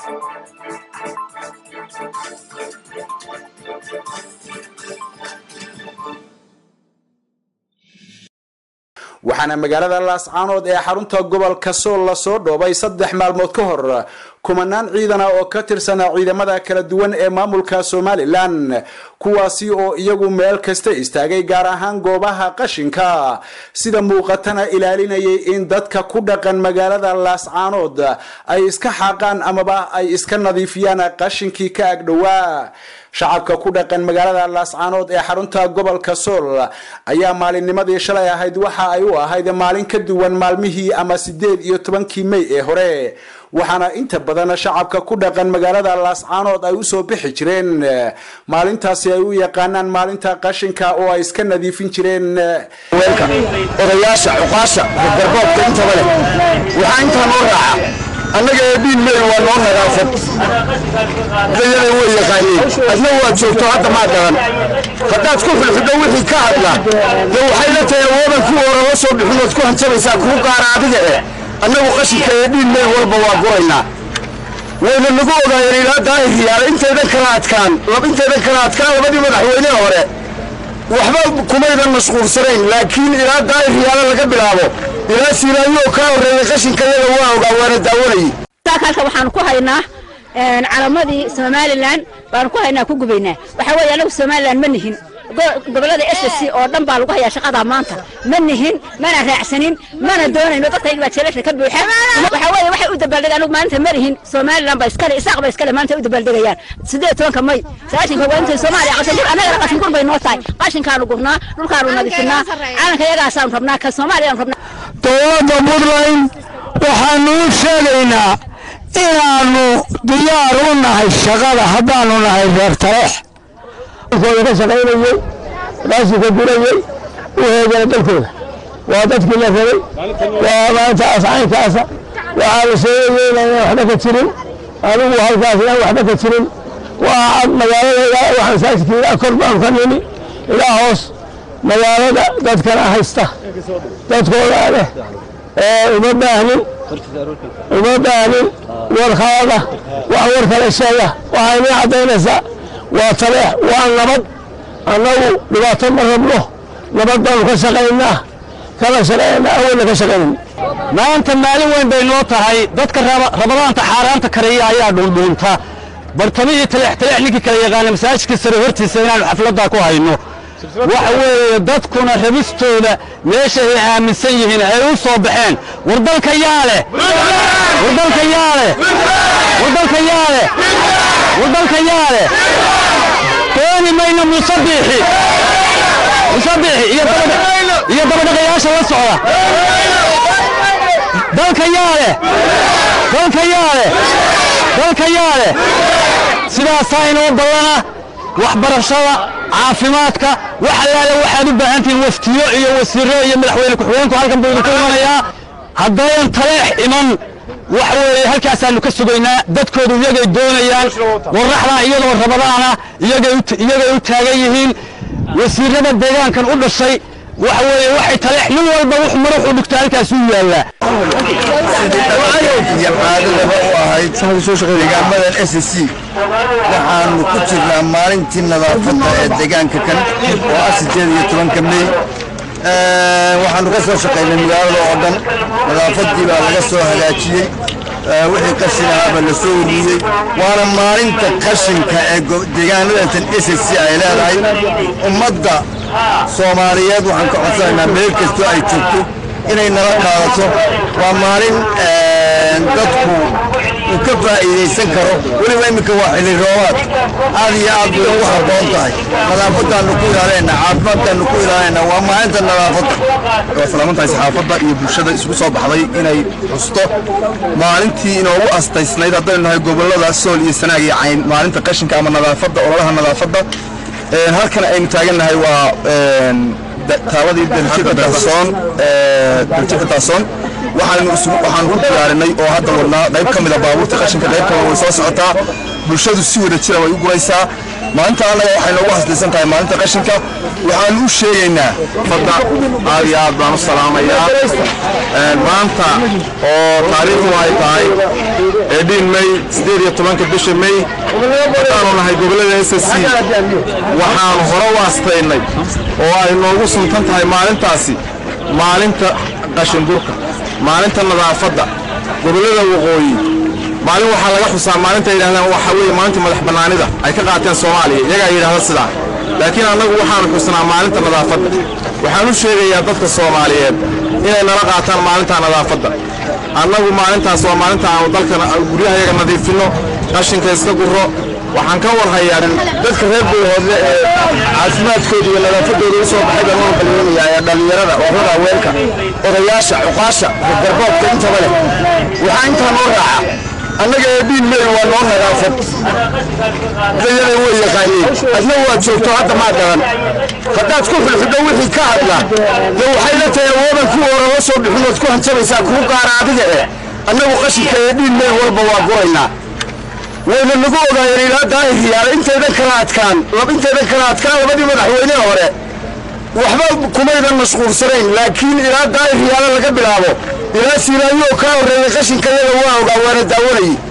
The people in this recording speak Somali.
waxaana magaalada laascaanood ee xarunta gobolka sool lasoo dhoobay saddex maalmood ka hor kumanaan ciidana oo ka tirsana ciidamada kala duwan ee maamulka somalilan kuwaasi oo iyagu meel kasta istaagay gaar ahaan goobaha qashinka sida muuqatana ilaalinayay in dadka ku dhaqan magaalada laascaanood ay iska xaaqaan amaba ay iska nadiifiyaan qashinkii ka agdhowaa shacabka ku dhaqan magaalada laascaanood ee xarunta gobolka sool ayaa maalinnimadii shalay ahayd waxa ay u ahayd maalin ka duwan maalmihii ama sideed iyo tobankii mey ee hore waxaana inta badan shacabka ku dhaqan magaalada laascaanood ay usoo bixi jireen maalintaasi ay u yaqaanaan maalinta qashinka oo ay iska nadiifin jireen odayaasha cuqaasha garboobka intaba leh waxaa intaa noo raaca annaga eedhiin meel waa noo nadaafad dayada way yaqaaniin adna waad joogto hadda maa dhalan haddaad ku xulxidho wixii ka hadla dee waxay la tahay awoodan kuwa hore la soo bixin ood ku hanjabaysaa kuu gaara adiga eh annagu qashinka eedhiin meel walba waa guraynaa wayna nagu ogaayeen ilaa daahir yaala intaydan kala adkaan intaydan kala adkaan labadii madaxweyneha hore waxba kumaydan mashquulsanayn laakiin ilaa daahir yaala laga bilaabo ilaa siilaayo kaa horreeyay qashinkayaga waa ogaa waana daawanayay halka waxaan ku haynaa calamadii somalilan baan ku haynaa ku gubaynaa waxaa weeye anagu somalilan ma nihin gobolada s c oo dhan baa lagu hayaa shaqada maanta ma nihin mana raacsanin mana doonayno dadkayga baa jeelasha ka buuxa waxaa weeye waxay u dabaaldega anagu maalinta ma nihin somalilan ba iskale isaaq ba iskale maanta u dabaaldegayaan sideed tobanka may sagaashanka waa intay soomaaliya qashin gur annagana qashin gur bay noo tahay qashinkaanu gurnaa dhulkaanu nadiifinaa calanka yagaasaanu rabnaa ka soomaaliyaanu rabnaa dowladda puntland waxaanu u sheegaynaa inaannu diyaar u nahay shaqada haddaanu nahay reer tareex kooda ka shaqaynayey raashinka gurayey u heegana dalkooda waa dadkii la rabay waa maalintaas caynkaasa waxaa la sheegayay inaan waxba ka jirin anigu halkaas inaan waxba ka jirin waa magaalada waxaan saajidka ilaa kor baan ka nimi ilaa hoos magaalada dadkana haysta dadkooda leh uma baahnin uma baahnin warkaada wax war kale sheega waxay inii caddaynaysaa waa taleex waa nabad annagu dhibaato ma rabno nabad baanu ka shaqaynaa kala shaqaynaa awalna ka shaqaynayna maanta maalin weyn bay noo tahay dadka rabadaanta xaaraanta kareeya ayaa dhuundhuunta bartamihii taleex taleex ninkii kala yaqaana masaajidka sare hortiisa inaanu xafladdaa ku hayno waxa weeye dadkuna rabistooda meeshay aaminsan yihiin ay u soo baxeen war dalka yaa leh war dalka yaa leh war dalka yaa leh war dalka yaa leh dooni mayno musabiixi musabiixi iyo iyo dabadhaqayaasha la socda dalka yaa leh dalka yaa leh dalka yaa leh sidaasaa inoo ballana waxbarashada caafimaadka wax allaale waxaad u baahan tihiin waftiyo iyo wasiiro iyo madaxweyne ku-xigeenku halkan buu idinku imanayaa haddayan taleex iman waxa weeye halkaasaanu ka sugaynaa dadkoodu iyagay doonayaan warraxdaa iyadoo rabadaana iyagay u taagan yihiin wasiirada deegaankan u dhashay waxa weeye waxay taleex nin walba wuxuu mar wuxuu dhigto halkaas u yaallaa iyo caadadaba u ahayd deegaamadan s c waxaanu ku jirnaa maalintii nadaafadda ee deegaanka kan oo ah sideed iyo tobanka mey waxaanu ka soo shaqaynay magaalada oo dhan nadaafaddii baa laga soo hagaajiyey wixii qashin ahaaba la soo ururiyey waana maalinta qashinka ee deegaanadantan s c ay leedahay ummadda soomaaliyeed waxaan ka codsanaynaa meel kastoo ay joogto inay nala qaadato waa maalin dadku uu ka faa'iidaysan karo weliba iminka waa xilli roobaad aad iyo aad bay ugu habboon tahay nadaafaddaannu ku ilaalinaynaa caafimaadkaannu ku ilaalinaynaa waa maalinta nadaafadda waa salaamantahay saxaafadda iyo bulshada isugu soo baxday inay xusto maalintii inoogu astaysnayd haddaynu nahay gobollada sool iyo sanaag iyo cayn maalinta qashinka ama nadaafadda ololaha nadaafadda halkan aynu taagannahay waa taaladii daljida daasoon daljida daasoon waxaanu isugu waxaanu ku diyaarinay oo hadda wadnaa qayb ka mida baabuurta qashinka qayb kale way soo socotaa bulshadu si wada jira way u guraysaa maalinta annaga waxay noogu haslaysan tahay maalinta qashinka waxaan u sheegaynaa fadda aad iyo aad baan u salaamayaa maanta oo taariikhdu ay tahay eedhiin may siddeed iyo tobanka bisha may waxaanu nahay gobollada s s c waxaanu hore u astaynay oo ay noogu suntan tahay maalintaasi maalinta qashinburka maalinta nadaafadda gobollada waqooyi maalin waxaa laga xusaa maalinta yidhahdaan waxa weeye maalinta madax bannaanida ay ka qaateen soomaaliya iyagaa yidhahda sidaa laakiin annagu waxaanu xusnaa maalinta nadaafadda waxaan u sheegayaa dadka soomaaliyeed inay nala qaataan maalinta nadaafadda annagu maalintaas waa maalinta aanu dalka guryahayaga nadiifinno qashinka iska gurro waxaan ka warhayaa dadka reer buuhoodle ee caafimaadkooda iyo nadaafadooda u soo baxay baan u balweynayaa ee dhallinyarada urada haweenka odayaasha cuqaasha garboodka intaba leh waxaa intaa noo raaca annaga ee dhiin mey waa noo nadaafad dayaday way yaqaaniin adna waad joogto hadda maa garan haddaad ku xulxidho wixii ka hadla dee waxay la tahay awoodan kuwa hore la soo bixin ood ku hanjabaysaa kuu gaara adiga eh annagu qashinka ee dhiin mey walba waa guraynaa wayna nagu ogaayeen ilaa daahiriyaal intaydan kala adkaan intaydan kala adkaan labadii madaxweyne hore waxba kumaydan mashquulsanayn laakiin ilaa daahiriyaala laga bilaabo ilaa siilaayo oo kaa horreeyay qashinka yaga waa ogaa waana daawanayay